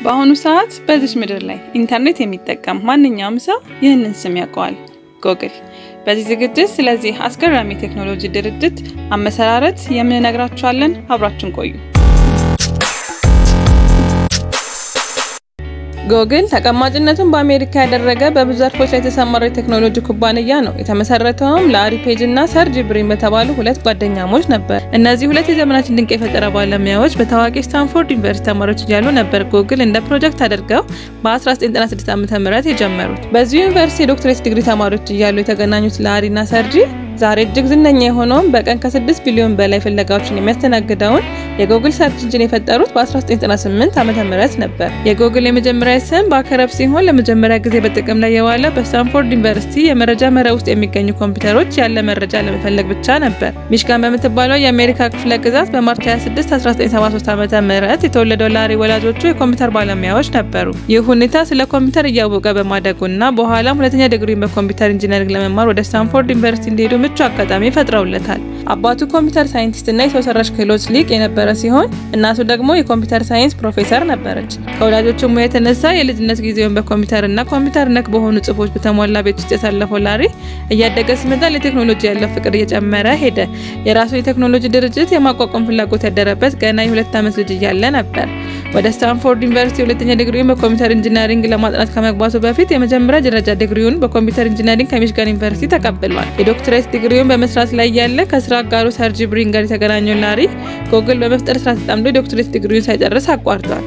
በአሁኑ ሰዓት በዚች ምድር ላይ ኢንተርኔት የሚጠቀም ማንኛውም ሰው ይህንን ስም ያውቀዋል፣ ጎግል። በዚህ ዝግጅት ስለዚህ አስገራሚ ቴክኖሎጂ ድርጅት አመሰራረት የምንነግራችኋለን። አብራችን ቆዩ። ጎግል ተቀማጭነቱን በአሜሪካ ያደረገ በብዙ ዘርፎች ላይ የተሰማራ የቴክኖሎጂ ኩባንያ ነው። የተመሰረተውም ላሪ ፔጅ እና ሰርጅ ብሪን በተባሉ ሁለት ጓደኛሞች ነበር። እነዚህ ሁለት የዘመናችን ድንቅ የፈጠራ ባለሙያዎች በታዋቂ ስታንፎርድ ዩኒቨርሲቲ ተማሪዎች እያሉ ነበር ጎግል እንደ ፕሮጀክት አድርገው በ1996 ዓ ም የጀመሩት። በዚሁ ዩኒቨርሲቲ የዶክትሬት ዲግሪ ተማሪዎች እያሉ የተገናኙት ላሪ እና ሰርጂ ዛሬ እጅግ ዝነኛ የሆነውን በቀን ከ6 ቢሊዮን በላይ ፍለጋዎችን የሚያስተናግደውን የጎግል ሰርች ኢንጂን የፈጠሩት በ1998 ዓ ም ነበር። የጎግል የመጀመሪያ ስም ባከረብ ሲሆን ለመጀመሪያ ጊዜ በጥቅም ላይ የዋለ በስታንፎርድ ዩኒቨርሲቲ የመረጃ መረብ ውስጥ የሚገኙ ኮምፒውተሮች ያለ መረጃ ለመፈለግ ብቻ ነበር። ሚሽጋን በምትባለው የአሜሪካ ክፍለ ግዛት በማርች 26 1973 ዓ ም የተወለደው ላሪ ወላጆቹ የኮምፒውተር ባለሙያዎች ነበሩ። ይህ ሁኔታ ስለ ኮምፒውተር እያወቀ በማደጉና በኋላም ሁለተኛ ዲግሪን በኮምፒውተር ኢንጂነሪንግ ለመማር ወደ ስታንፎርድ ዩኒቨርሲቲ እንዲሄዱ ምቹ አጋጣሚ ፈጥረውለታል። አባቱ ኮምፒውተር ሳይንቲስትና የሰው ሰራሽ ክህሎት ሊቅ የነበረ ሲሆን እናቱ ደግሞ የኮምፒውተር ሳይንስ ፕሮፌሰር ነበረች። ከወላጆቹ ሙያ የተነሳ የልጅነት ጊዜውን በኮምፒውተርና ኮምፒውተር ነክ በሆኑ ጽሁፎች በተሞላ ቤት ውስጥ ያሳለፈው ላሪ እያደገ ሲመጣ ለቴክኖሎጂ ያለው ፍቅር እየጨመረ ሄደ። የራሱ የቴክኖሎጂ ድርጅት የማቋቋም ፍላጎት ያደረበት ገና የሁለት ዓመት ልጅ እያለ ነበር። ወደ ስታንፎርድ ዩኒቨርሲቲ ሁለተኛ ዲግሪውን በኮምፒውተር ኢንጂነሪንግ ለማጥናት ከመግባቱ በፊት የመጀመሪያ ደረጃ ዲግሪውን በኮምፒውተር ኢንጂነሪንግ ከሚሽጋን ዩኒቨርሲቲ ተቀብሏል። የዶክትሬት ዲግሪውን በመስራት ላይ ያለ ከስራ አጋሩ ሰርጂ ብሪን ጋር የተገናኘው ላሪ ጎግል በመፍጠር ስራ ተጠምዶ የዶክትሬት ዲግሪውን ሳይጨርስ አቋርጧል።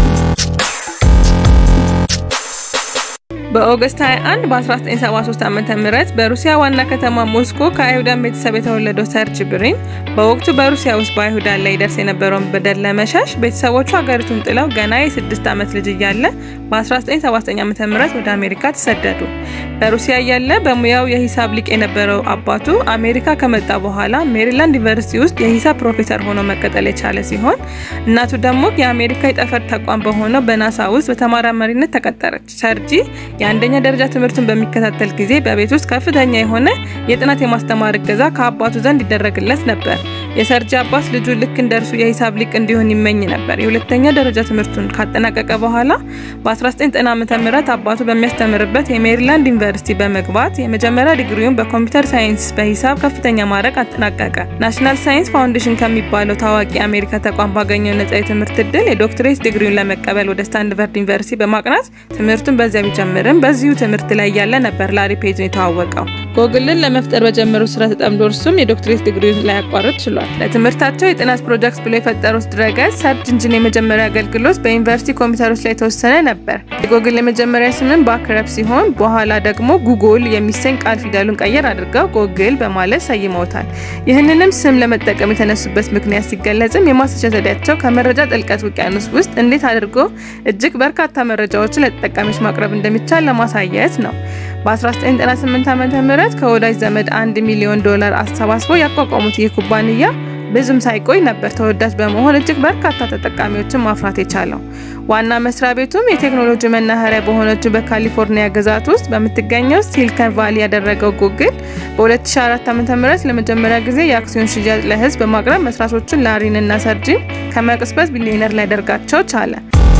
በኦገስት 21 በ1973 ዓ ም በሩሲያ ዋና ከተማ ሞስኮ ከአይሁዳን ቤተሰብ የተወለደው ሰርጅ ብሪን በወቅቱ በሩሲያ ውስጥ በአይሁዳን ላይ ይደርስ የነበረውን በደል ለመሸሽ ቤተሰቦቹ ሀገሪቱን ጥለው ገና የስድስት ዓመት ልጅ እያለ በ1979 ዓ ም ወደ አሜሪካ ተሰደዱ። በሩሲያ እያለ በሙያው የሂሳብ ሊቅ የነበረው አባቱ አሜሪካ ከመጣ በኋላ ሜሪላንድ ዩኒቨርሲቲ ውስጥ የሂሳብ ፕሮፌሰር ሆኖ መቀጠል የቻለ ሲሆን እናቱ ደግሞ የአሜሪካ የጠፈር ተቋም በሆነው በናሳ ውስጥ በተመራማሪነት ተቀጠረች። ሰርጂ የአንደኛ ደረጃ ትምህርቱን በሚከታተል ጊዜ በቤት ውስጥ ከፍተኛ የሆነ የጥናት የማስተማር እገዛ ከአባቱ ዘንድ ይደረግለት ነበር። የሰርጂ አባት ልጁ ልክ እንደርሱ የሂሳብ ሊቅ እንዲሆን ይመኝ ነበር። የሁለተኛ ደረጃ ትምህርቱን ካጠናቀቀ በኋላ በ1990 ዓ ም አባቱ በሚያስተምርበት የሜሪላንድ ዩኒቨርሲቲ በመግባት የመጀመሪያ ዲግሪውን በኮምፒውተር ሳይንስ በሂሳብ ከፍተኛ ማዕረግ አጠናቀቀ። ናሽናል ሳይንስ ፋውንዴሽን ከሚባለው ታዋቂ የአሜሪካ ተቋም ባገኘው ነጻ የትምህርት እድል የዶክትሬት ዲግሪውን ለመቀበል ወደ ስታንድፈርድ ዩኒቨርሲቲ በማቅናት ትምህርቱን በዚያ ቢጀምርም በዚሁ ትምህርት ላይ ያለ ነበር ላሪ ፔጅን የተዋወቀው። ጎግልን ለመፍጠር በጀመሩት ስራ ተጠምዶ እርሱም የዶክትሬት ዲግሪውን ላያቋርጥ ችሏል። ለትምህርታቸው የጥናት ፕሮጀክት ብሎ የፈጠሩት ድረገጽ ሰርች ኢንጂን የመጀመሪያ አገልግሎት በዩኒቨርሲቲ ኮምፒውተሮች ላይ የተወሰነ ነበር። የጎግል የመጀመሪያ ስምን ባክረብ ሲሆን በኋላ ደግሞ ጉግል የሚሰኝ ቃል ፊደሉን ቀየር አድርገው ጎግል በማለት ሰይመውታል። ይህንንም ስም ለመጠቀም የተነሱበት ምክንያት ሲገለጽም የማስረጃ ዘዴያቸው ከመረጃ ጥልቀት ውቅያኖስ ውስጥ እንዴት አድርጎ እጅግ በርካታ መረጃዎችን ለተጠቃሚዎች ማቅረብ እንደሚቻል ለማሳየት ነው። በ1998 ዓ ም ከወዳጅ ዘመድ አንድ ሚሊዮን ዶላር አሰባስበው ያቋቋሙት ይህ ኩባንያ ብዙም ሳይቆይ ነበር ተወዳጅ በመሆን እጅግ በርካታ ተጠቃሚዎችን ማፍራት የቻለው። ዋና መስሪያ ቤቱም የቴክኖሎጂ መናኸሪያ በሆነችው በካሊፎርኒያ ግዛት ውስጥ በምትገኘው ሲሊከን ቫሊ ያደረገው ጉግል በ2004 ዓ.ም ለመጀመሪያ ጊዜ የአክሲዮን ሽያጭ ለሕዝብ በማቅረብ መስራቾቹን ላሪን እና ሰርጂን ከመቅስበት ቢሊዮነር ሊያደርጋቸው ቻለ።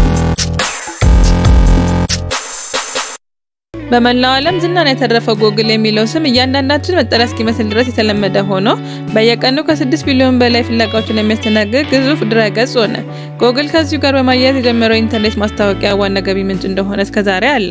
በመላው ዓለም ዝናን ያተረፈው ጎግል የሚለው ስም እያንዳንዳችን መጠሪያ እስኪመስል ድረስ የተለመደ ሆኖ በየቀኑ ከ6 ቢሊዮን በላይ ፍለጋዎችን የሚያስተናግድ ግዙፍ ድረገጽ ሆነ። ጎግል ከዚሁ ጋር በማያያዝ የጀመረው የኢንተርኔት ማስታወቂያ ዋና ገቢ ምንጭ እንደሆነ እስከዛሬ አለ።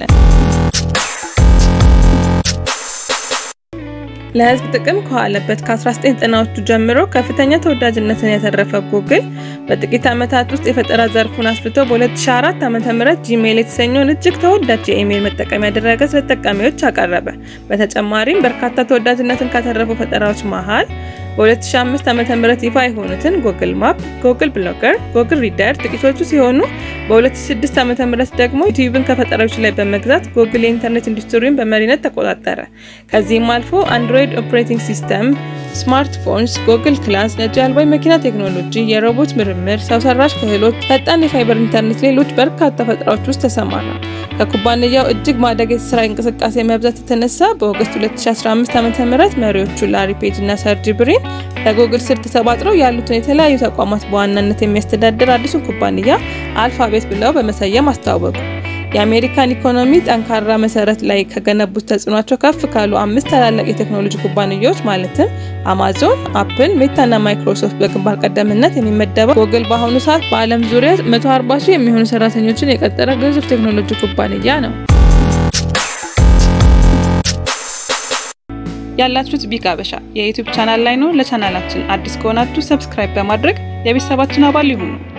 ለህዝብ ጥቅም ከዋለበት ከ1990ዎቹ ጀምሮ ከፍተኛ ተወዳጅነትን ያተረፈው ጉግል በጥቂት ዓመታት ውስጥ የፈጠራ ዘርፉን አስፍቶ በ2004 ዓ.ም ጂሜል የተሰኘውን እጅግ ተወዳጅ የኢሜይል መጠቀሚያ ድረገጽ ለተጠቃሚዎች አቀረበ። በተጨማሪም በርካታ ተወዳጅነትን ካተረፉ ፈጠራዎች መሃል በ2005 ዓ.ም ይፋ የሆኑትን ጉግል ማፕ፣ ጉግል ብሎገር፣ ጉግል ሪደር ጥቂቶቹ ሲሆኑ በ2006 ዓ.ም ደግሞ ዩቲዩብን ከፈጠራዎች ላይ በመግዛት ጉግል የኢንተርኔት ኢንዱስትሪውን በመሪነት ተቆጣጠረ። ከዚህም አልፎ አንድሮይድ ኦፕሬቲንግ ሲስተም፣ ስማርትፎንስ፣ ጉግል ክላስ፣ ነጂ አልባ መኪና ቴክኖሎጂ፣ የሮቦት ምርምር፣ ሰው ሰራሽ ክህሎት፣ ፈጣን የፋይበር ኢንተርኔት፣ ሌሎች በርካታ ፈጠራዎች ውስጥ ተሰማራ። ከኩባንያው እጅግ ማደግ የስራ እንቅስቃሴ መብዛት የተነሳ በኦገስት 2015 ዓ.ም መሪዎቹ ላሪ ፔጅ እና ሰርጂ ብሪን ለጉግል ስር ተሰባጥረው ያሉትን የተለያዩ ተቋማት በዋናነት የሚያስተዳድር አዲሱን ኩባንያ አልፋቤት ብለው በመሰየም አስተዋወቁ። የአሜሪካን ኢኮኖሚ ጠንካራ መሰረት ላይ ከገነቡት ተጽዕኗቸው ከፍ ካሉ አምስት ታላላቅ የቴክኖሎጂ ኩባንያዎች ማለትም አማዞን፣ አፕል፣ ሜታና ማይክሮሶፍት በግንባር ቀደምትነት የሚመደበው ጉግል በአሁኑ ሰዓት በዓለም ዙሪያ 140 ሺህ የሚሆኑ ሰራተኞችን የቀጠረ ግዙፍ ቴክኖሎጂ ኩባንያ ነው። ያላችሁት ቢግ አበሻ የዩቲዩብ ቻናል ላይ ነው። ለቻናላችን አዲስ ከሆናችሁ ሰብስክራይብ በማድረግ የቤተሰባችን አባል ይሁኑ።